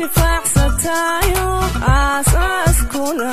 anfacsatayo aasaaskuna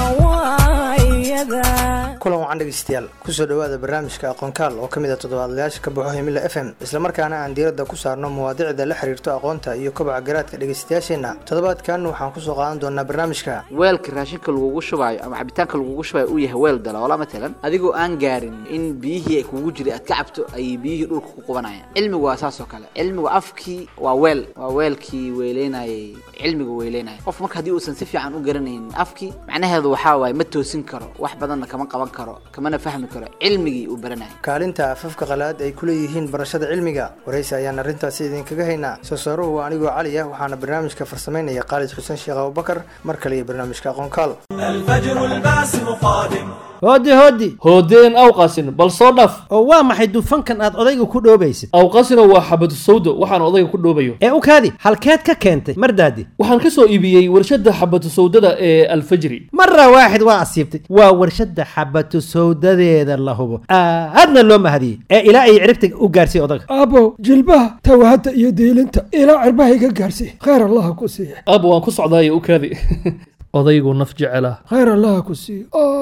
waa iyada kulan wacan dhegeystayaal kusoo dhowaada barnaamijka aqoonkaal oo ka mid a toddobaadlayaasha ka baxo himila f m islamarkaana aan diiradda ku saarno mawaadicda la xiriirto aqoonta iyo kobaca garaadka dhegeystayaasheenna toddobaadkan waxaan kusoo qaadan doonaa barnaamijka weelka raashinka lagugu shubaayo ama cabitaanka lagugu shubaayo uu yahay weel daloola matalan adigoo aan gaarin in biyihii ay kugu jiray aad ka cabto ayay biyihii dhulka ku qubanayaan cilmigu waa saas oo kale cilmigu afkii waa weel waa weelkii weeleynayay cilmigu weeleynaya qof marka haddii uusan si fiican u garanaynin afkii macnaheedu waxaa waaye ma toosin karo wax badanna kama qaban karo kamana fahmi karo cilmigii uu baranayo kaalinta afafka qalaad ay ku leeyihiin barashada cilmiga waraysi ayaan arrintaasi idinkaga haynaa soo saaruhu waa anigoo cali ah waxaana barnaamijka farsamaynaya khaalid xuseen sheekh abubakar mar kale iyo barnaamijka aqoonkaal الفجر الباسم قادم hooddi hooddi hoodeen awqasin bal soo dhaf oo waa maxay dufankan aad odayga ku dhoobaysid awqasina waa xabadu sawdo waxaan odayga ku dhoobayo ee u kaadi halkeed ka keentay mardaadi waxaan ka soo iibiyey warshadda xabadu sawdada ee alfajri mara waaxid waa asiibtay waa warshadda xabatu sawdadeeda la hubo aadna loo mahadiyey ee ilaa ay ciribta u gaarsiiy odaga aabbow jilbaha tawahadda iyo diilinta ilaa cirbahayga gaarsiiy khayr allaha ku siiya aaba waan ku socdaayo u kaadi odaygu naf jecela khayr allaha ku siiya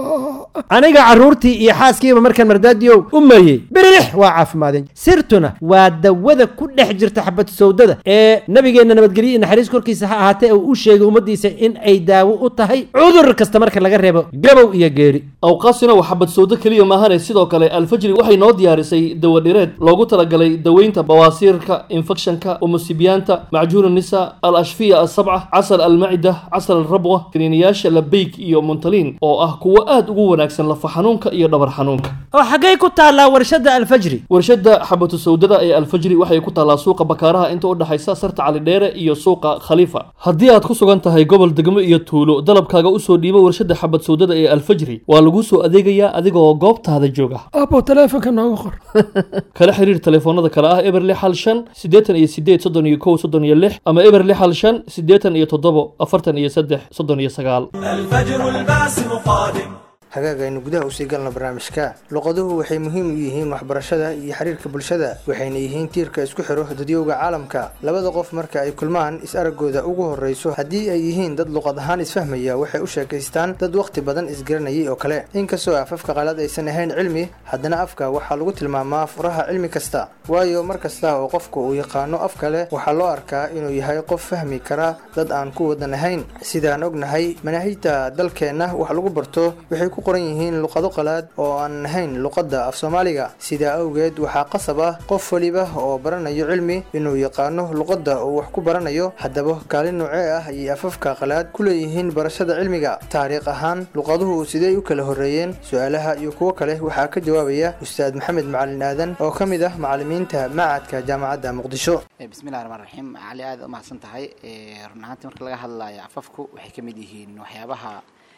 aniga carruurtii iyo xaaskiiba markaan mardaadiyow u mariyey birilix waa caafimaadeen sirtuna waa dawada ku dhex jirta xabatu sawdada ee nabigeenna nabadgelyo iyo naxariis korkiisa ha ahaatee uu u sheegay ummaddiisa in ay daawo u tahay cudur kasta marka laga reebo gabow iyo geeri awqaasina waa xabad sawdo keliya maahane sidoo kale alfajri waxay noo diyaarisay dawadhireed loogu talagalay daweynta bawaasiirka infekshanka umusibiyaanta macjuun nisa al ashfiya asabca casal almacida casal alrabwa kaniiniyaasha labeyg iyo muntaliin oo ah kuwo aad ugu wanaagsan lafa xanuunka iyo dhabar xanuunka oo xaggay ku taallaa warshadda alfajri warshadda xabatu sawdada ee alfajri waxay ku taallaa suuqa bakaaraha inta u dhexaysa sarta calidheere iyo suuqa khaliifa haddii aad ku sugan tahay gobol degmo iyo tuulo dalabkaaga usoo dhiibo warshadda xabad sawdada ee alfajri waa laguu soo adeegayaa adigoo goobtaada jooga aabbow taleefonka nooga qor kala xiriir telefoonada kale ah eber lix hal shan siddeetan iyo sideed soddon iyo kow soddon iyo lix ama eber lix hal shan siddeetan iyo toddobo afartan iyo saddex soddon iyo sagaal الفجر الباسم قادم hagaag aynu gudaha usii galno barnaamijka luqaduhu waxay muhiim u yihiin waxbarashada iyo xiriirka bulshada waxayna yihiin tiirka isku xiro dadyowga caalamka labada qof marka ay kulmaan is-araggooda ugu horreyso haddii ay yihiin dad luqad ahaan isfahmaya waxay u sheekaystaan dad wakhti badan isgaranayay oo kale inkastoo afafka qalaad aysan ahayn cilmi haddana afka waxaa lagu tilmaamaa furaha cilmi kasta waayo mar kasta oo qofku uu yaqaano af kale waxaa loo arkaa inuu yahay qof fahmi kara dad aan ku wadan ahayn sidaan ognahay manaahijta dalkeenna wax lagu barto waxay ku qoran yihiin luqado qalaad oo aan ahayn luqadda af soomaaliga sidaa awgeed waxaa qasab ah qof waliba oo baranayo cilmi inuu yaqaano luqadda uu wax ku baranayo haddaba kaalin noocee ah ayay afafka qalaad ku leeyihiin barashada cilmiga taariikh ahaan luqaduhu sidey u kala horreeyeen su-aalaha iyo kuwo kale waxaa ka jawaabaya ustaad maxamed macalin aadan oo ka mid ah macalimiinta macadka jaamacadda muqdisho bismillahi raxmaan raxiim cali aad u mahadsan tahay run ahaantii marka laga hadlayo afafku waxay ka mid yihiin waxyaabaha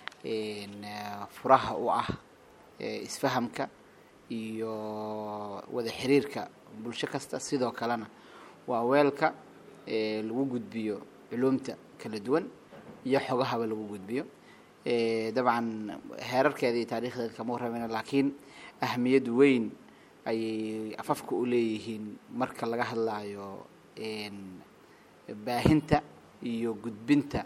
furaha u ah isfahamka iyo wada xiriirka bulsho kasta sidoo kalena waa weelka lagu gudbiyo culumta kala duwan iyo xogahaba lagu gudbiyo dabcan heerarkeeda iyo taariikhdeeda kama warramayna laakiin ahmiyad weyn ayay afafka u leeyihiin marka laga hadlayo baahinta iyo gudbinta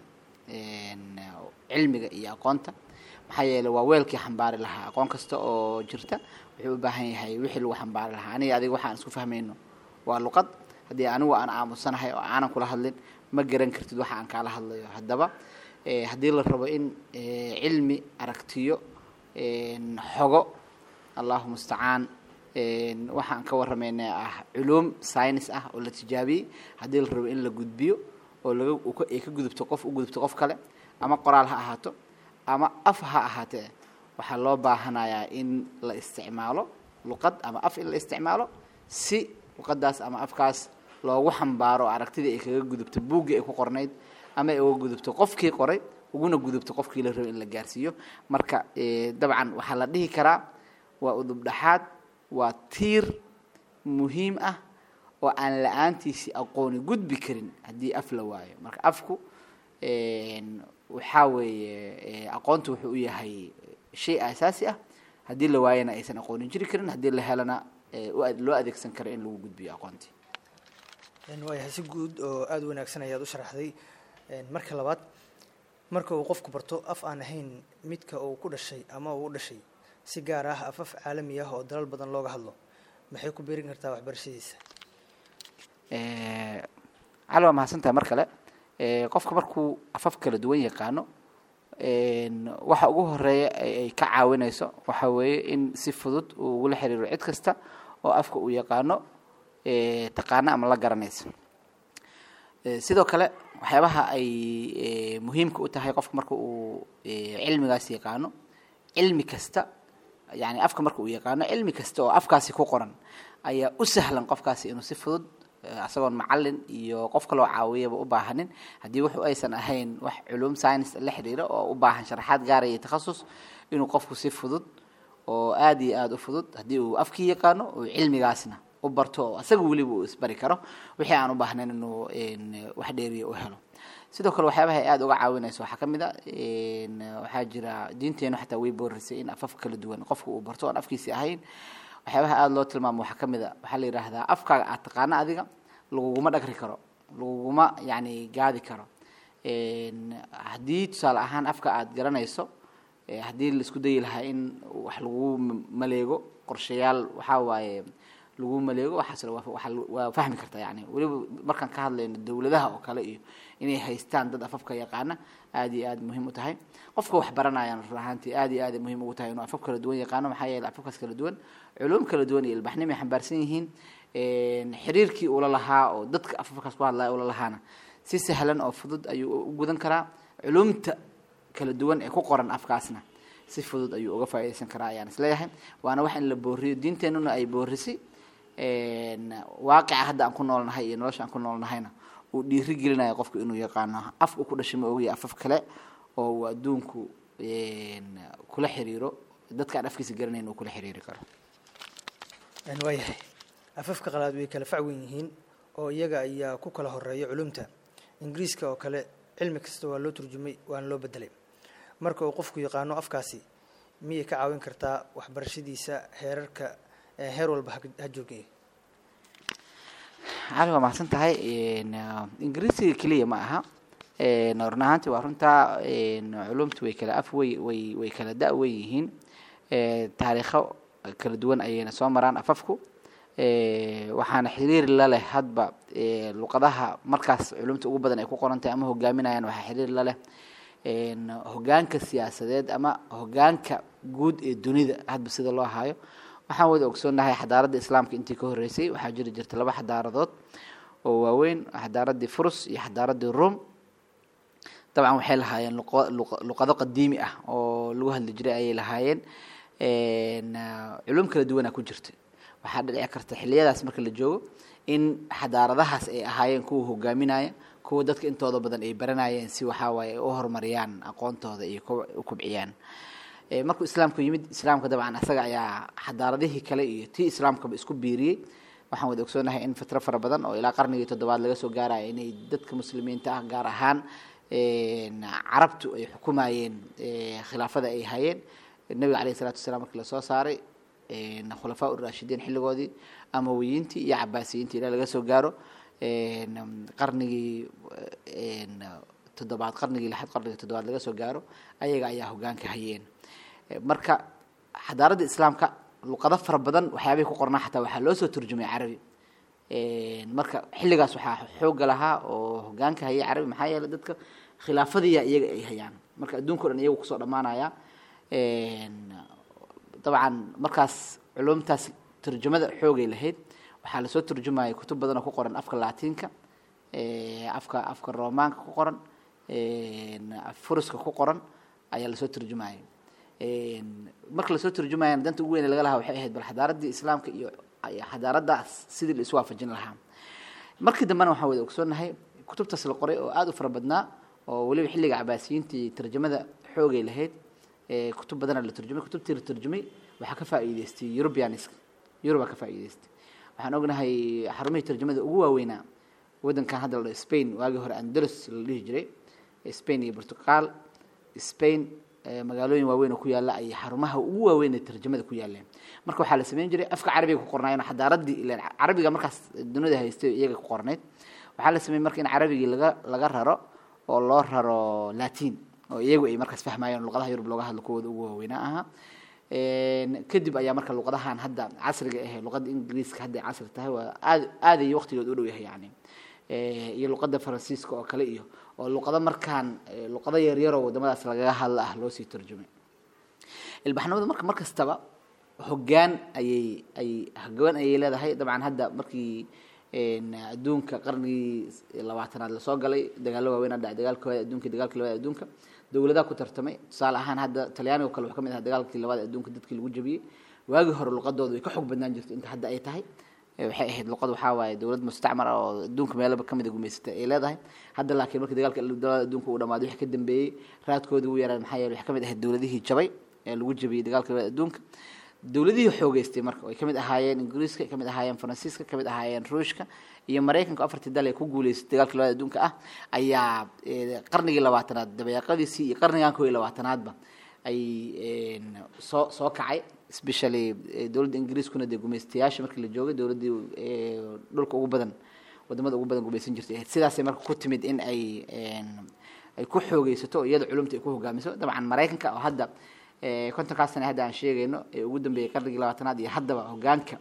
cilmiga iyo aqoonta maxaa yeeley waa weelkii xambaari lahaa aqoon kasta oo jirta wuxuu u baahan yahay wixii lagu xambaari lahaa aniga adiga waxaan isku fahmayno waa luqad haddii anigu aan aamusanahay oo aanan kula hadlin ma garan kartid waxa aan kaala hadlayo haddaba haddii la rabo in cilmi aragtiyo xogo allahu mustacaan waxaan ka warramayna ah culuum science ah oo la tijaabiyey haddii la rabo in la gudbiyo oo laga ay ka gudubto qof u gudubto qof kale ama qoraal ha ahaato ama af ha ahaatee waxaa loo baahanayaa in la isticmaalo luqad ama af in la isticmaalo si luqadaas ama afkaas loogu xambaaro aragtidii ay kaga gudubto buuggii ay ku qornayd ama ay uga gudubto qofkii qoray uguna gudubto qofkii la rabo in la gaarsiiyo marka dabcan waxaa la dhihi karaa waa udubdhaxaad waa tiir muhiim ah oo aan la-aantiisi aqooni gudbi karin haddii af la waayo marka afku waxaa weeye aqoontu wuxuu u yahay shay asaasi ah haddii la waayana aysan aqoonin jiri karin haddii la helana loo adeegsan karo in lagu gudbiyo aqoontii waayahay si guud oo aada u wanaagsan ayaad u sharaxday Een, marka labaad marka uu qofku barto af aan ahayn midka uu ku dhashay ama uu u dhashay si gaar ah afaf caalami ah oo dalal badan looga hadlo maxay ku beerin kartaa waxbarashadiisa Eh, cali waa mahadsantahay mar kale Eh, qofka markuu afaf kala duwan yaqaano een, waxa ugu horeeya ay ay ka caawinayso waxa weeye in si fudud uu ugula xiriiro cid kasta oo afka uu yaqaano eh, taqaano ama la garanayso Eh, sidoo kale waxyaabaha ay eh, muhiimka u tahay qofka marka uu eh, cilmigaas yaqaano cilmi kasta yani afka marka uu yaqaano cilmi kasta oo afkaasi ku qoran ayaa u sahlan qofkaasi inuu si fudud eh, asagoon macalin iyo qof kaloo caawiyaba u baahanin haddii wuxu aysan ahayn wax culum science la xiriira oo u baahan sharaxaad gaaraya takhasus inuu qofku si fudud oo aada iyo aada u fudud haddii uu afkii yaqaano uu cilmigaasna u barto oo asaga weliba uu isbari karo wixii aan u baahnayn inuu een, wax dheeriya u helo sidoo kale waxyaabaha ay aada uga caawinayso waxaa ka mid a een, waxaa jira diinteenu xataa way boorisay in afaf kala duwan qofku uu barto oon afkiisi ahayn waxyaabaha aada loo tilmaamo waxaa ka mid a waxaa la yidhaahdaa afkaaga aad taqaano adiga laguguma dhagri karo laguguma yacni gaadi karo Een, haddii tusaale ahaan afka aad garanayso eh, haddii la isku dayi lahaa in wax lagu m- maleego qorshayaal waxaa waaye lagu maleego waxaas waa waa la- waa fahmi karta yani weliba markaan ka hadlayno dowladaha oo kale iyo inay haystaan dad afafka yaqaana aada iyo aada muhiim u tahay qofka wax baranayaan run ahaantii aada iyo aada muhiim ugu tahay inuu afaf kala duwan yaqaano maxaa yeelay afafkaas kala duwan culuum kala duwan iyo ilbaxnimo ay xambaarsan yihiin Een, xiriirkii ula lahaa oo dadka afafkaas ku hadlaya ula lahaana si sahlan oo fudud ayuu u gudan karaa culumta kala duwan ee ku qoran afkaasna si fudud ayuu uga faa'iidaysan karaa ayaan isleeyahay waana wax in la booriyo diinteenuna ay boorisay Een, waaqica hadda aan ku noolnahay iyo nolosha aan ku noolnahayna uu dhiiri gelinayo qofku inuu yaqaano af uu ku dhashay ma ogaya afaf kale oo uu adduunku een, kula xiriiro dadka aan afkiisa garanayn uu kula xiriiri karo Een, waayahay afafka qalaad way kala fac weyn yihiin oo iyaga ayaa ku kala horeeya culumta ingiriiska oo kale cilmi kasta waa loo turjumay waana loo bedelay marka uu qofku yaqaano afkaasi miyay ka caawin kartaa waxbarashadiisa heerarka eh, heer walba ha- ha joogay cali waa mahadsan tahay Een, ah, ingiriisiga keliya ma aha Een, run ahaantii waa runtaa een, culumtu way kala af way way way kala da' weyn yihiin Ee, taariikho kala duwan ayayna soo maraan afafku Ee, waxaana xiriir la leh hadba ee, luqadaha markaas culumta ugu badan ay ku qoran tahay ama hogaaminayaan waxaa xiriir la leh een, hogaanka siyaasadeed ama hogaanka guud ee dunida hadba sida loo hayo waxaan wada ogsoonahay xadaaradda islaamka intii ka horreysay waxaa jiri jirta laba xadaaradood oo waaweyn xadaaraddii furus iyo xadaaraddii rum dabcan waxay lahaayeen luqo- luq- luqado qadiimi ah oo lagu hadli jiray ayay lahaayeen Een, ah, culum kala duwanaa ku jirta waxaa dhici karta xiliyadaas marka la joogo in xadaaradahaas ay ahaayeen kuwa hogaaminaya kuwa dadka intooda badan ay baranayeen si waxaa waaye ay u horumariyaan aqoontooda iyo ku- u kubciyaan Ee, markuu islaamku yimid islaamka dabcan asaga ayaa xadaaradihii kale iyo tii islaamkaba isku biiriyey waxaan wada ogsoonahay in fitro fara badan oo ilaa qarnigii toddobaad laga soo gaaraya inay dadka muslimiinta ah gaar ahaan een, carabtu ay xukumayeen ee, khilaafada ay hayeen nabiga caleyhi salaatu wasalaam markii lasoo saaray een, khulafaa urashidiin xilligoodii amawiyiintii iyo cabaasiyiintii ilaa laga soo gaaro een, qarnigii een, toddobaad qarnigii lixaad qarnigii toddobaad laga soo gaaro ayaga ayaa hogaanka hayeen Eh, marka xadaaradda islaamka luqado fara badan waxyaabihii ku qornaa xataa waxaa loo soo turjumay carabi Een, marka xilligaas waxaa xooga lahaa oo hogaanka hayay carabi maxaa yeelay dadka khilaafadiya iyaga ay hayaan marka adduunka o dhan iyagu kusoo dhammaanaya Een, dabcan markaas culumtaas turjumada xoogay lahayd waxaa lasoo turjumaya kutub badan oo ku qoran afka laatiinka ee, afka afka roomaanka ku qoran een, furuska ku qoran ayaa lasoo turjumaya Een, marka lasoo turjumayana danta ugu weyn ee laga lahaa waxay ahayd bal xadaaraddii islaamka iyo iyo xadaaraddaas sidii la isu waafajin lahaa markii dambena waxaan wada ogsoonahay kutubtaas la qoray oo aada u fara badnaa oo weliba xilliga cabaasiyiintii tarjamada xoogay lahayd ee kutub badana la turjumay kutubtii la turjumay waxaa ka faa'iidaystay eurubianiska eurubaa ka faa'iidaystay waxaan ognahay xarumihii tarjamada ugu waaweynaa waddankan hadda la dhaho spain waagii hore andalus la dhihi jiray spain iyo portugal spain eh, magaalooyin waaweyn oo ku yaala ayay xarumaha ugu waaweyn ee tarjamada ku yaaleen marka waxaa la sameyn jiray afka carabiga ku qornaayeen xadaaraddii ileen carabiga markaas dunida haystay iyaga ku qornayd waxaa la sameeyey marka in carabigii laga laga raro oo loo raro latin oo iyagu ay markaas fahmayeen luqadaha yurub looga hadlo kuwooda ugu waaweynaa ahaa Een, kadib ayaa marka luqadahan hadda casriga ahe luqada ingiriiska hadda ay casri tahay waa aad aad ay waqtigood u dhow yahay yani Eh, iyo luqada faransiiska oo kale iyo oo luqado markaan eh, luqado yaryaroo wadamadaas lagaga hadla ah loo sii tarjumay ilbaxnimadu marka mar kastaba hoggaan ayay ay hoggaan ayay leedahay dabcan hadda markii een, adduunka qarnigii labaatanaad lasoo galay dagaallo waaweyn dhacay dagaalka koowaad adduunka iyo dagaalka labaad adduunka dowladaha ku tartamay tusaale ahaan hadda talyaaniga oo kale wuxuu ka mid ahaa dagaalkii labaad ee adduunka dadkii lagu jabiyey waagii hore luqadooda way ka xog badnaan jirtay inta hadda ay tahay Eh, waxay ahayd luqad waxaa waaye dowlad mustacmar ah oo adduunka meelaba kamid a gumaysatay ay leedahay hadda laakiin markii dagaalka dowlada adduunka uu dhamaaday wixii ka dambeeyey raadkoodii wuu yaraan maxaa yeele waxay kamid ahayd dowladihii jabay ee lagu jabiyey dagaalka labaad adduunka dowladihii xoogeystay marka ay kamid ahaayeen ingiriiska kamid ahaayeen faransiiska kamid ahaayeen ruushka iyo maraykanka afartii dal ee ku guuleystay dagaalka labaad adduunka ah ayaa eh, qarnigii labaatanaad dabayaaqadiisii iyo qarnigan koo iyo labaatanaadba ay een, soo soo kacay especially eh, dowladda ingiriiskuna dee gumaystayaasha markii la joogay dowladdii eh, dhulka ugu badan wadamada ugu badan gumaysan jirtay ahayd sidaasay marka ku timid in ay een, ay ku xoogeysato oo iyada culumta ay ku hogaamiso dabcan maraykanka oo hadda eh, kontonkaas sane hadda aan sheegayno ee ugu dambeeyey qarnigii labaatanaad iyo haddaba hogaanka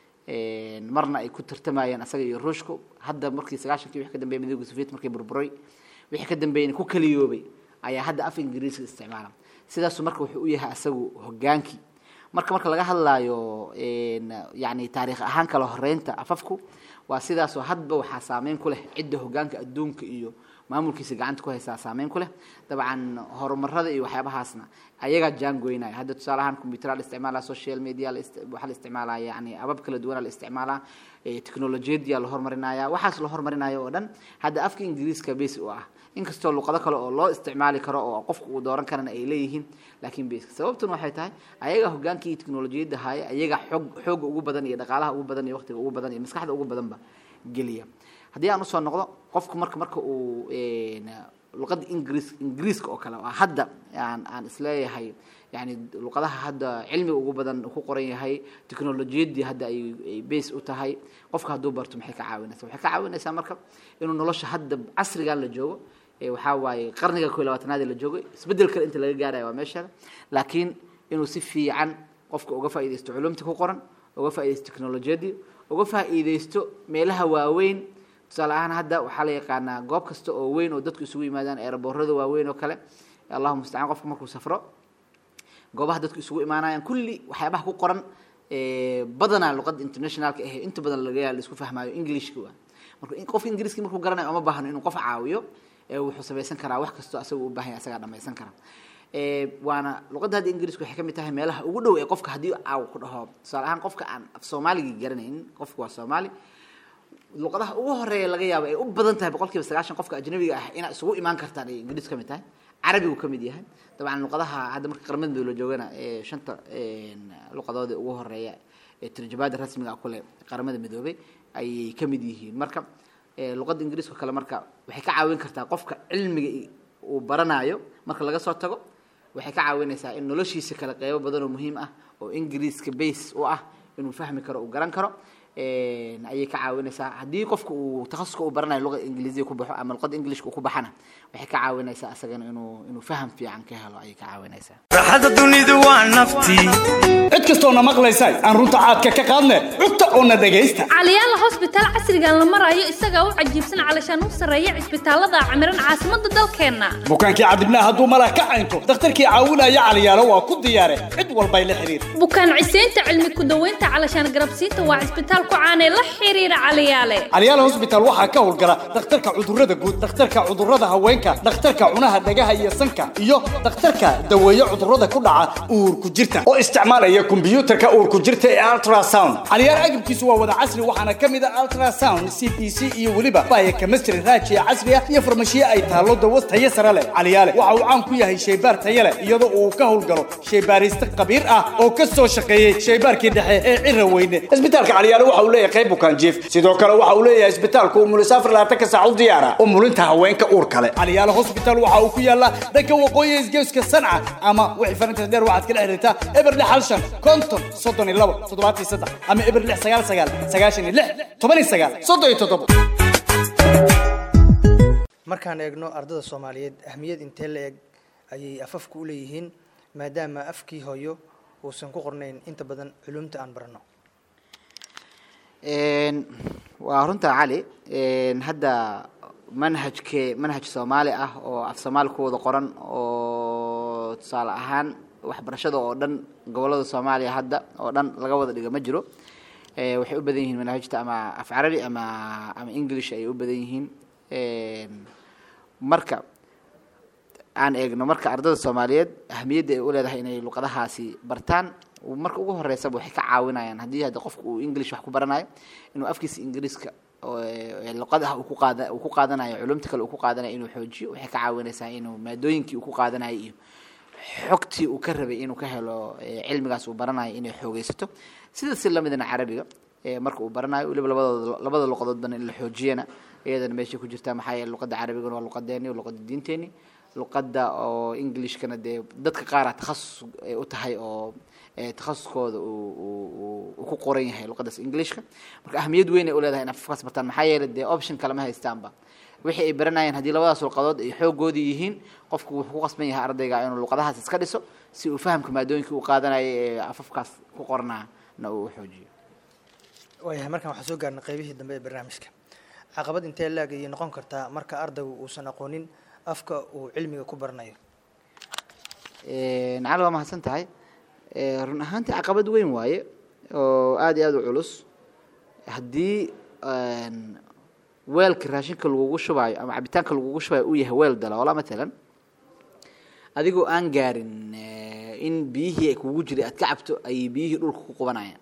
een, marna ay ku tartamayeen asaga iyo ruushku hadda markii sagaashankii wixii ka dambeeyey midowga soviet markii burburay wixii ka dambeeyey ku kaliyoobay ayaa hadda af ingiriiska isticmaala sidaasu marka wuxuu u yahay asagu hogaankii marka marka laga hadlaayo een, yani taariikh ahaan kala horeynta afafku waa sidaasoo hadba waxaa saameyn ku leh cidda hogaanka adduunka iyo maamulkiisa gacanta ku haysaa saameyn ku leh dabcan horumarada iyo waxyaabahaasna ayagaa jaangoynaya hadda tusaale ahaan computeraa la isticmaalaa social media la ist- waxaa la isticmaalaa yani abab kala duwanaa la isticmaalaa eh, teknolojiyadiyaa la hormarinaya waxaas la hormarinayo oo dhan hadda afka ingiriiska base u ah inkastoo luqado kale oo loo isticmaali karo oo qofku uu dooran karana ay leeyihiin laakiin base sababtuna waxay tahay ayaga hogaankii iyo teknolojiyadda haya ayaga xoog xooga ugu badan iyo dhaqaalaha ugu badan iyo waqtiga ugu badan iyo maskaxda ugu badanba geliya haddii aan usoo noqdo qofku marka marka uu een, luqadda ingiriis ingiriiska oo kale oo hadda aan aan isleeyahay yani luqadaha hadda cilmiga ugu badan ku qoran yahay teknolojiyaddii hadda ay ay base u tahay qofka hadduu barto maxay ka caawinaysaa waxay ka caawinaysaa marka inuu nolosha hadda casrigan la joogo ee waxaa waaye qarniga koo iyo labaatanaad ee la joogo isbeddel kale inta laga gaaraya waa meesha laakiin inuu si fiican qofka uga faa'iidaysto culumta ku qoran uga faa'iidaysto teknolojiyaddii uga faa'iidaysto meelaha waaweyn tusaale ahaan hadda waxaa la yaqaanaa goob kasta oo weyn oo dadku isugu yimaadaan eeraboorada waaweyn oo kale allahu mustacaan qofka markuu safro goobaha dadku isugu imaanayaan kulli waxyaabaha ku qoran ee, badanaa luqadda internationalka ahe inta badan laga yaa la isku fahmaayo englishka waa marka in- qofka ingiriiska markuu garanayo uma baahno inuu qof caawiyo ee wuxuu samaysan karaa wax kastoo asaga u baahan yahay asagaa dhamaysan kara Ee, waana luqadda hadda ingiriiska waxay ka mid tahay meelaha ugu dhow ee qofka haddii caaw ku dhaho tusaale ahaan qofka aan af soomaaligii garanaynin qofku waa soomaali luqadaha ugu horeeya laga yaabo ay u badan tahay boqolkiiba sagaashan qofka ajnabiga ah inaad isugu imaan kartaan ay ingiriis ka mid tahay carabigu ka mid yahay dabcan luqadaha hadda marka qaramada midoobe la joogana ee shanta een, luqadooda ugu horeeya ee tarjumaada rasmiga ah kule qaramada midoobey ayay ka mid yihiin marka ee, luqadda ingiriiska kale marka waxay ka caawin kartaa qofka cilmiga i- uu baranayo marka laga soo tago waxay ka caawinaysaa in noloshiisa kale qeybo badan oo muhiim ah oo ingiriiska base u ah inuu fahmi karo uu garan karo een, ayay ka caawinaysaa haddii qofka uu takhasuska uu baranayo luqada ingiliisiga ku baxo ama luqada englishka uu ku baxana waxay ka caawinaysaa asagana inuu inuu faham fiican ka helo ayay ka caawinaysaa raaxada dunidu waa naftii cid kastoona maqlaysa aan runta caadka ka qaadne cugta oona dhegaysta caliyaala hosbitaal casrigan la marayo isagaa u cajiibsan calashaan u sarreeya cisbitaalada camiran caasimadda dalkeenna bukaankii cadibnaa hadduu malah ka caynto dakhtarkii caawinaya caliyaalo waa ku diyaare cid walbay la xiriir bukaan ciseynta cilmi ku-daweynta calashaan garabsiinta waa cisbitaal ku caanee la xiriira caliyaale calyaala hosbitaal waxaa ka howlgala dhakhtarka cudurrada guud dhakhtarka cudurrada haweenka dhakhtarka cunaha dhagaha iyo sanka iyo dhakhtarka daweeye cudurrada ku dhaca uurku jirta oo isticmaalaya kombiyuutarka uurku jirta ee ultrasound calyaal agabkiisu waa wada casri waxaana ka mid a ultrasound c p c iyo weliba baya chemistry raajiya casri ah iyo farmashiye ay taallo dawo tayo sare leh calyaale waxa uu caan ku yahay shaybaar tayo leh iyadoo uu ka howlgalo shaybaariste khabiir ah oo ka soo shaqeeyey shaybaarkii dhexe ee cira weyne isbitaalka calyaale waxa uu leeyahay qayb bukaan jiif sidoo kale waxa uu leeyahay isbitaalku umulisaafir labaatanka saac u diyaara umulinta haweenka uur kale calyaale hospital waxa uu ku yaalaa dhanka waqooyi isgeeska sanca ama wixii farinta dheer waxaad kala xiriirtaa eber lix hal shan konton soddon iyo labo toddobaatan iyo saddex ama eber lix sagaal sagaal sagaashan iyo lix toban iyo sagaal soddon iyo toddobo markaan eegno ardada soomaaliyeed ahmiyad intee la eg ayay afafku u leeyihiin maadaama afkii hooyo uusan ku qornayn inta badan culumta aan barano Een, waa runta cali Een, hadda manhajke manhaj soomaali ah oo af soomaali ku wada qoran oo tusaale ahaan waxbarashada oo dhan gobolada soomaaliya hadda oo dhan laga wada dhiga ma jiro Eh, waxay u badan yihiin manhajta ama af carabi ama ama english ayay u badan yihiin Een, marka aan eegno marka ardada soomaaliyeed ahmiyadda ay u leedahay inay luqadahaasi bartaan marka ugu horeysaba waxay ka caawinayaan haddii hadda qofku uu english wax ku baranayo inuu afkiisa ingiriiska oo, eh, luqadaha uu ku qaada uu ku qaadanayo culumta kale uu ku qaadanayo inuu xoojiyo waxay ka caawinaysaa inuu maadooyinkii uu ku qaadanayo iyo xogtii uu ka rabay inuu ka helo eh, cilmigaas uu baranayo inay xoogeysato sida si lamidana carabiga eh, marka uu baranayo weliba labadooda labada luqadoodbana in la xoojiyana iyadana meeshay ku jirtaa maxaa yeele luqadda carabigana waa luqadeeni waa luqadda diinteeni luqadda oo englishkana dee dadka qaara takhasus ay u tahay oo eh, takhasuskooda uu uu- uu- uu ku qoran yahay luqaddaas englishka marka ahmiyad weyn ay u leedahay in afkaas bartaan maxaa yeele dee option kalema haystaanba wixii ay baranayeen haddii labadaas luqadood ay xoogoodii yihiin qofku wuxuu ku qasban yahay ardayga inuu luqadahaas iska dhiso si uu fahamka maadooyinkii uu qaadanayay ee afafkaas ku qornaana uu u xoojiyo waayahay markaan waxaan soo gaarnay qaybihii dambe ee barnaamijka caqabad intee laag ayay noqon kartaa marka ardaygu uusan aqoonin afka uu cilmiga ku baranayo nacali waa mahadsan tahay Eh, run ahaantii caqabad weyn waaye oo aada iyo aada u culus haddii een, weelka raashinka lagugu shubaayo ama cabitaanka lagugu shubaayo uu yahay weel daloola matalan adigoo aan gaarin eh, in biyihii ay kugu jiray aad ka cabto ayay biyihii dhulka ku qubanayaan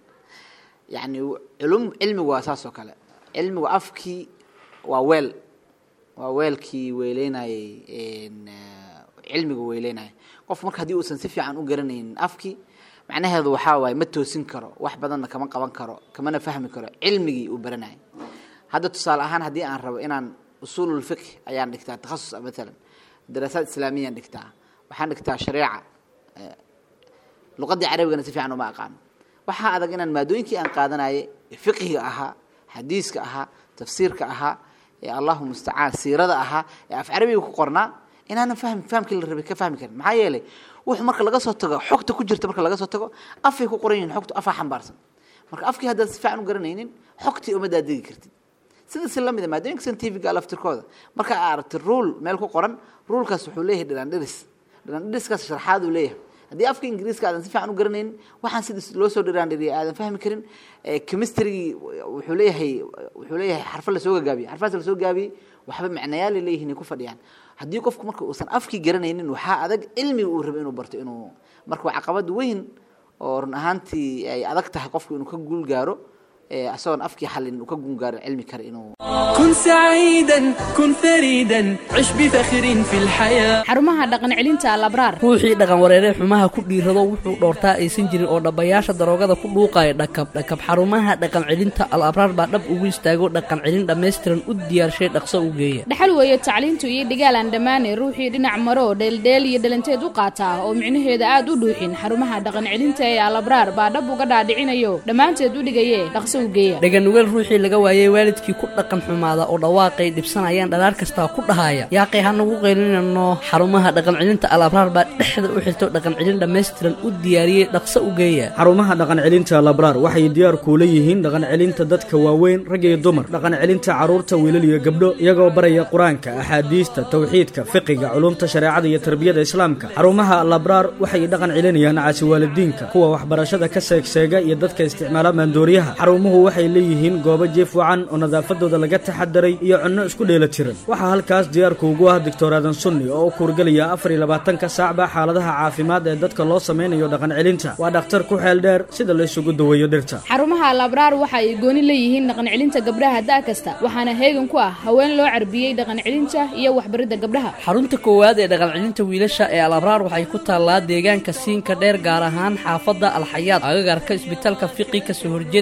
yacni culum cilmigu waa saas oo kale cilmigu afkii waa weel waa weelkii weyleynayay een, eh, cilmigu weyleynaya qof marka haddii uusan si fiican u garanaynin afkii macnaheedu waxaa waaye ma toosin karo wax badanna kama qaban karo kamana fahmi karo cilmigii uu baranayay hadda tusaale ahaan haddii aan rabo inaan usuululfiqh ayaan dhigtaa takhasus matalan daraasaad islaamiyaan dhigtaa waxaan dhigtaa shareeca eh, luqadii carabigana si fiican uma aqaano waxaa adag inaan maadooyinkii aan qaadanayay ee fiqhiga ahaa xadiiska ahaa tafsiirka ahaa ee allahu mustacaan siirada ahaa ee af carabiga ku qornaa inaanan fahmi fahamkii la rabay ka fahmi karin maxaa yeelay wuxuu marka laga soo tago xogta ku jirta marka laga soo tago afay ku qoran yihiin xogtu afaa xambaarsan marka afkii haddaad si fiican u garanaynin xogtii uma daadegi kartid sida si lamida maadooyinka scientifiga laftirkooda marka aad aragti rule meel ku qoran rulekaas wuxuu leeyahay dhiraandhiris dhiraandhiriskaas sharxaad uu leeyahay haddii afka ingiriiska aadan si fiican u garanaynin waxaan sida loo soo dhiraandhiriyay aadan fahmi karin chemistrygii wuxuu leeyahay wuxuu leeyahay xarfo lasoo gagaabiyey xarfahaas lasoo gaabiyey waxba macnayaal ay leeyihiin ay ku fadhiyaan haddii qofku marka uusan afkii garanaynin waxaa adag cilmiga uu rabo inuu barto inuu marka waa caqabad weyn oo run ahaantii ay adag tahay qofku inuu ka guul gaaro ee asagoon afkii xalin uu ka guul gaaro cilmi kale inuu كن سعيدا كن فريدا عش بفخر في الحياة xarumaha dhaqan celinta alabraar ruuxii dhaqan wareeree xumaha ku dhiirado wuxuu dhoortaa aysan jirin oo dhabbayaasha daroogada ku dhuuqaya dhakab dhakab xarumaha dhaqan celinta al abraar baa dhab ugu istaago dhaqan celin dhammaystiran u diyaarshay dhaqso u geeya dhaxal weeye tacliintu iyo dhigaal aan dhammaane ruuxii dhinac maro dheeldheel iyo dhalanteed u qaataa oo micnaheeda aad u dhuuxin xarumaha dhaqan celinta ee alabraar baa dhab uga dhaadhicinayo dhammaanteed u dhigaye dhaqso u geeya dhaganugeel ruuxii laga waayey waalidkii ku dhaqan xumaada oo dhawaaqay dhibsanayaan dhalaar kastaa ku dhahaya yaaqay hanagu qaylinano xarumaha dhaqan celinta al abraar baa dhexda u xirto dhaqan celin dhammaystiran u diyaariyey dhaqso u geeya xarumaha dhaqan celinta labraar waxay diyaar kuula yihiin dhaqan celinta dadka waaweyn rag iyo dumar dhaqan celinta carruurta wiilal iyo gabdho iyagoo baraya qur-aanka axaadiista tawxiidka fiqiga culumta shareecada iyo tarbiyada islaamka xarumaha labraar waxay dhaqan celinayaan caasi waalidiinka kuwa waxbarashada ka seegseega iyo dadka isticmaala maandooriyaha xarumuhu waxay leeyihiin goobo jiif wacan oo nadaafadooda laga taxadaray iyo cunno isku dheela tiran waxaa halkaas diyaarku ugu ah doctor aadan sunni oo u kuurgelaya afar iyo labaatanka saacba xaaladaha caafimaad ee dadka loo sameynayo dhaqan celinta waa dhakhtar ku xeel dheer sida la isugu daweeyo dhirta xarumaha alabraar waxa ay gooni leeyihiin dhaqan celinta gabdhaha da' kasta waxaana heegan ku ah haween loo carbiyey dhaqan celinta iyo waxbaridda gabdhaha xarunta koowaad ee dhaqan celinta wiilasha ee al abraar waxay ku taallaa deegaanka siinka dheer gaar ahaan xaafadda alxayaad agagarka isbitaalka fiqi kasoo horjeedka masaajid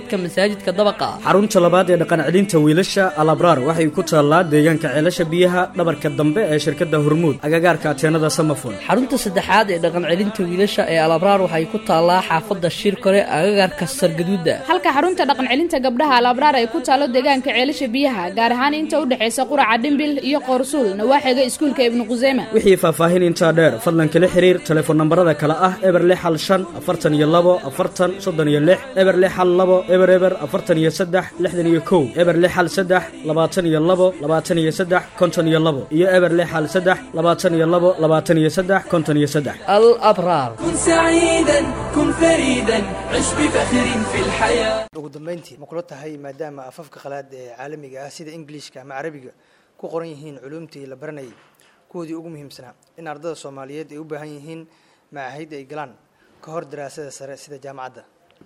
masaajidka dabaqa xarunta labaad ee dhaqan celinta wiilasha alabraar waxay ku taallaa deegaanka ceelasha biyaha dhabarka dambe ee shirkadda hormuud agagaarka ateenada samafon xarunta saddexaad ee dhaqan celinta wiilasha ee alabraar waxay ku taallaa xaafadda shirkore agagaarka sargaduuda halka xarunta dhaqan celinta gabdhaha alabraar ay ku taalo deegaanka ceelasha biyaha gaar ahaan inta u dhexaysa quraca dhimbil iyo qoorsuul nawaaxiga iskuulka ibnu quseyma wixii faahfaahin intaa dheer fadlan kala xiriir telefoon nambarada kale ah eber lix hal shan afartan iyo labo afartan soddon iyo lix eber lix hal labo eber eber afartan iyo saddex lixdan iyo kow eber lix hal saddex labaatan iyo labo labaatan iyo saddex konton iyo labo iyo eber lix hal saddex labaatan iyo labo labaatan iyo saddex konton iyo saddex alabraar كن سعيدا كن فريدا عش بفخر في الحياة ugu dambeyntii ma kula tahay maadaama afafka qalaad ee caalamiga ah sida ingiliishka ama carabiga ku qoran yihiin culuumtii la baranayay kuwoodii ugu muhiimsanaa in ardada soomaaliyeed ay u baahan yihiin macaahid ay galaan ka hor daraasada sare sida jaamacadda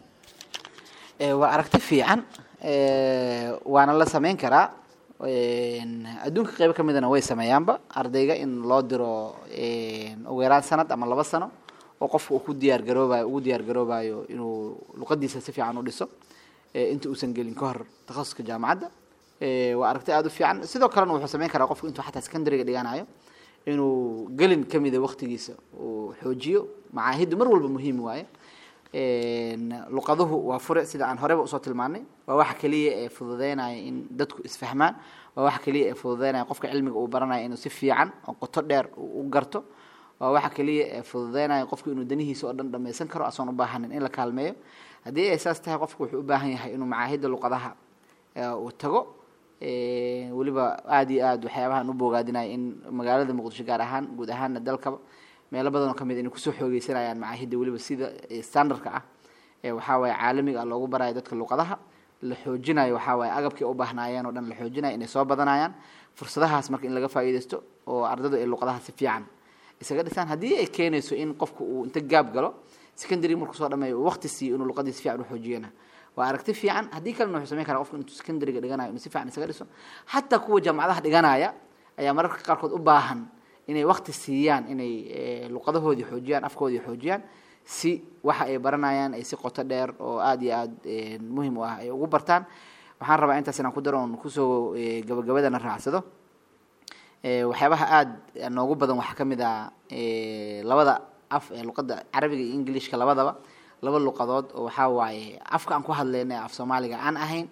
Eh, waa aragti fiican eh, waana la sameyn karaa En, adduunka qeybo ka midana way sameeyaanba ardayga in loo diro en, ugu yaraan sanad ama laba sano oo qofka uu ku diyaar garoobayo ugu diyaar garoobayo inuu luqadiisa si fiican u dhiso eh, inta uusan gelin ka hor takhasuska jaamacadda Eh, waa aragti aada u fiican sidoo kalena wuxuu sameyn karaa qofku intuu xataa secondariga dhiganayo inuu gelin ka mida waqtigiisa uu xoojiyo macaahiddu mar walba muhiim waaye En, luqaduhu waa fure sida aan horeba usoo tilmaanay waa waxa keliya ee fududeynaya in dadku isfahmaan waa waxa keliya ee fududeynaya qofka cilmiga uu baranaya inuu si fiican oo qoto dheer uu u garto waa waxa keliya ee fududeynaya qofku inuu danihiisa oo dhan dhammaysan karo asoon u baahanin in la kaalmeeyo haddii ay saas tahay qofku wuxuu u baahan yahay inuu macaahidda luqadaha eh, uu tago Eh, weliba aada iyo aada waxyaabahan u boogaadinaya in magaalada muqdisho gaar ahaan guud ahaana dalkaba meelo badan oo kamid inay kusoo xoogeysanayaan macaahidda weliba sida eh, standardka ah ee waxaa waaye caalamiga ah loogu barayo dadka luqadaha la xoojinayo waxaa waaye agabkii u baahnaayeen oo dhan la xoojinayo inay soo badanayaan fursadahaas marka in laga faa'iidaysto oo ardadu ay luqadaha si fiican isaga dhisaan haddii ay keenayso in qofku uu inta gaab galo secondary markuu soo dhameeyo uu waqti siiyo inuu luqadii si fiican u xoojiyana waa aragti fiican haddii kalena wuxuu sameyn karaa qofku intuu secondariga dhiganayo inuu si fiican isaga dhiso xataa kuwa jaamacadaha dhiganaya ayaa mararka qaarkood u baahan inay waqti siiyaan inay eh, luqadahoodii xoojiyaan afkoodii xoojiyaan si waxa ay baranayaan ay si qoto dheer oo aada iyo aada eh, muhim u ah ay ugu bartaan waxaan rabaa intaas inaan ku daro oon kusoo eh, gabagabadana raacsado Eh, waxyaabaha aada noogu badan waxaa ka mid ah eh, labada af ee luqadda carabiga iyo ingilishka labadaba laba luqadood oo waxaa waaye afka aan ku hadlayna ee af soomaaliga aan ahayn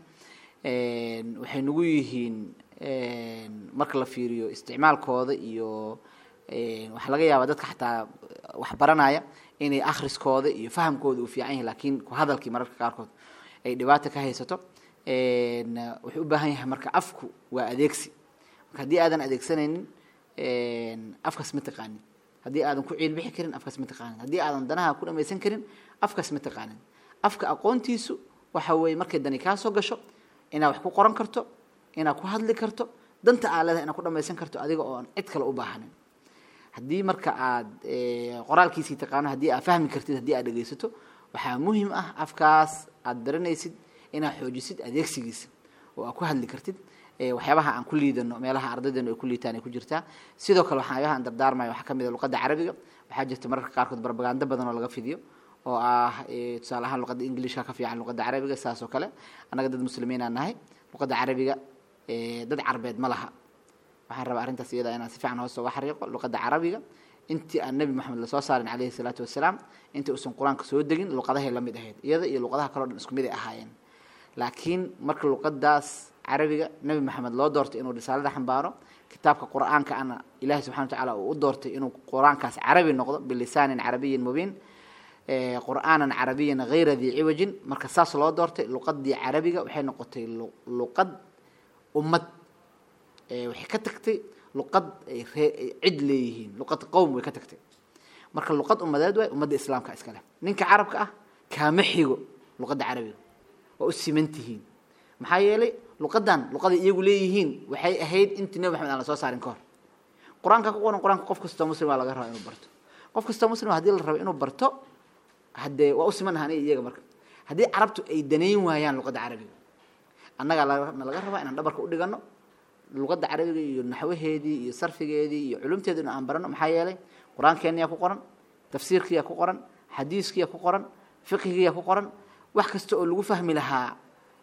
En, waxay nagu yihiin en, marka la fiiriyo isticmaalkooda iyo en, waxaa laga yaabaa dadka xataa wax baranaya inay akhriskooda iyo fahamkooda uu fiican yahay laakiin ku hadalkii mararka qaarkood ay dhibaato ka haysato En, wuxuu u baahan yahay marka afku waa adeegsi marka haddii aadan adeegsanaynin en, afkaas ma taqaanin haddii aadan ku ciilbixi karin afkaas ma taqaanin haddii aadan danaha ku dhamaysan karin afkaas ma taqaanin afka aqoontiisu waxa weeye markay dani kaa soo gasho inaad wax ku qoran karto inaad ku hadli karto danta aa leedahay inaad ku dhamaysan karto adiga oo aan cid kale u baahanin haddii marka aad eh, qoraalkiisii taqaano haddii aad fahmi kartid haddii aad dhegaysato waxaa muhim ah afkaas aad baranaysid inaad xoojisid adeegsigiisa oo aad ku hadli kartid eh, waxyaabaha aan ku liidano meelaha ardaydeenu ay ku liitaan ay ku jirtaa sidoo kale waxyaabaha aan dardaarmayo waxaa ka mid a luqadda carabiga waxaa jirta mararka qaarkood barbagando badan oo laga fidiyo oo ah eh, tusaale ahaan luqadda ingilishka ka fiican luqadda carabiga saas oo kale annaga dad muslimiin aan nahay luqadda carabiga eh, dad carbeed ma laha waxaan rabaa arrintaas iyada inaan si fiican hoos uga xariiqo luqadda carabiga intii aan nebi moxamed lasoo saarin calayhi salaatu wasalaam intii uusan qur-aanka soo degin luqadahay la mid ahayd iyada iyo luqadaha kaleo dhan isku mid ay ahaayeen laakiin marka luqadaas carabiga nebi maxamed loo doortay inuu risaalada xambaaro kitaabka qur-aanka ana ilaahay subxana watacaala uu u doortay inuu qur-aankaas carabi noqdo bilisaanin carabiyin mubiin eh, qur'aanan carabiyan hayra dii ciwajin marka saas loo doortay luqadii carabiga waxay noqotay lu- luqad ummad Eh, waxay ka tagtay luqad ay ree- ay cid leeyihiin luqad qowm way ka tagtay marka luqad ummadeed waay ummadda islaamka iska leh ninka carabka ah kaama xigo luqadda carabiga waa u siman tihiin maxaa yeelay luqadan luqaday iyagu leeyihiin waxay ahayd intii nebi maxamed aan la soo saarin ka hor qur-aanka ku qoran qur-aanka qof kastoo muslim waa laga rabaa inuu barto qof kastoo muslim haddii la rabo inuu barto haddee waa u siman ahaan iyaga marka haddii carabtu ay danayn waayaan luqadda carabiga annagaa laga na laga rabaa inaan dhabarka u dhigano luqadda carabiga iyo naxwaheedii iyo sarfigeedii iyo culumteedii aan barano maxaa yeelay qur-aankeeniyaa ku qoran tafsiirkiyaa ku qoran xadiiskiyaa ku qoran fiqhigiyaa ku qoran wax kasta oo lagu fahmi lahaa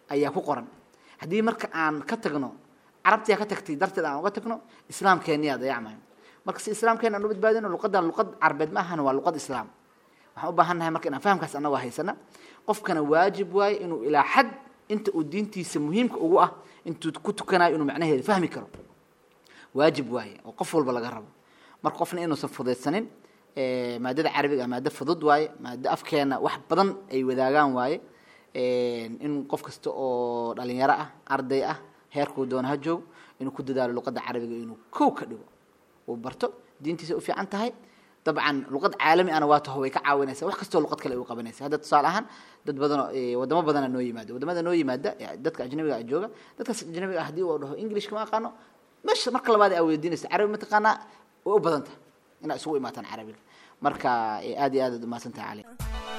ayaa ku qoran haddii marka aan ka tagno carabtiyaa ka tagtay darteed aan uga tagno islaamkeeniyaa dayacmayo marka si islaamkeena aan u badbaadino luqadan luqad carbeed ma ahan waa luqad islaam waxaan u baahan nahay marka inaan fahamkaas annagoo haysana qofkana waajib waaye inuu ilaa xad inta uu diintiisa muhiimka ugu ah intuu ku tukanayo inuu macnaheeda fahmi karo waajib waaye oo qof walba laga rabo marka qofna inuusan fudaydsanin maadada carabiga ah maado fudud waaye maado afkeena wax badan ay wadaagaan waaye in qof kasta oo dhalinyaro ah arday ah heerkuu doona ha joogo inuu ku dadaalo luqadda carabiga inuu kow ka dhigo uu barto diintiisa u fiican tahay dabcan luqad caalami ana waa taho way ka caawinaysa wax kastoo luqad kale ay u qabanaysa hadda tusaale ahaan dad badanoo wadamo badana noo yimaada wadamada noo yimaada dadka ajnabiga ah jooga dadkaas ajnabiga ah haddii uu dhaho englishka ma aqaano meesha marka labaad aa weydiinaysa carabi mataqaanaa way u badan tahay inaad isugu imaataan carabiga marka aad iyo aad aad umahadsan tahay cali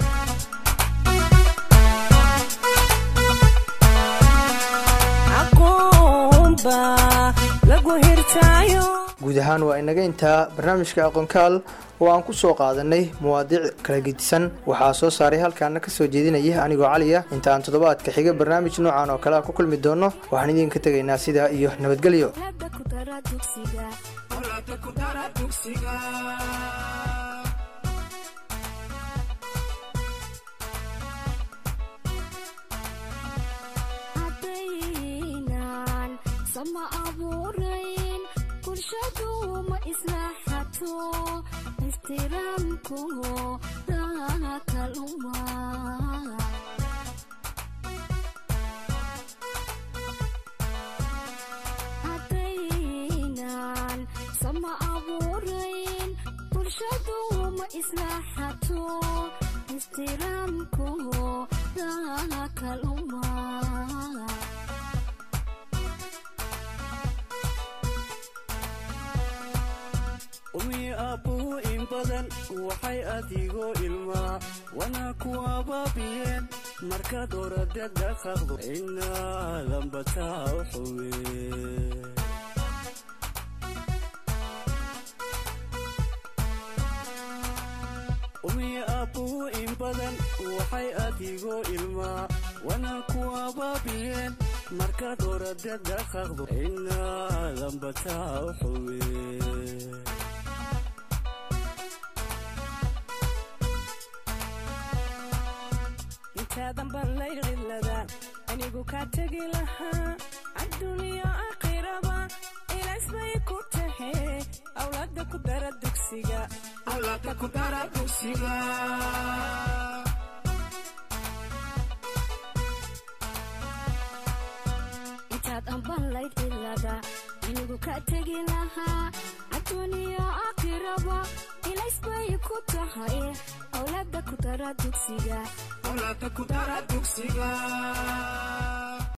guud ahaan waa inaga intaa barnaamijka aqoonkaal oo aan ku soo qaadanay mawaadiic kala gedisan waxaa soo saaray halkaana ka soo jeedinaya anigoo cali ah inta aan toddobaadka xiga barnaamij noocan oo kale a ku kulmi doono waxaan idinka tegaynaa sidaa iyo nabadgelyo sama abuurayn bulshadu ma islaaxato ixtiraamku kaluma haddaynan sama abuurayn bulshadu ma islaaxato ixtiraamku kaluma umii aabbuhu in badan waxay adigoo ilmaa wana ku abaabiyeen markaad orada dhaqaqdo inaadan bataa u xuwe umii aabbuhu in badan waxay adigoo ilmaa wana ku abaabiyeen markaad orada dhaqaqdo inaadan bataa u xuwe intaadan baan laylcilada anigu kaa tegi lahaa adduuniya aakhiraba ilaas bay ku tahe awlaada ku dara dugsiga awlaada ku dara dugsiga intaad anban laydcilada anigu kaa tegi lahaa adduuniya aakhiraba ilaas bay ku tahay awlaada ku dara dugsiga awlaada ku dara dugsiga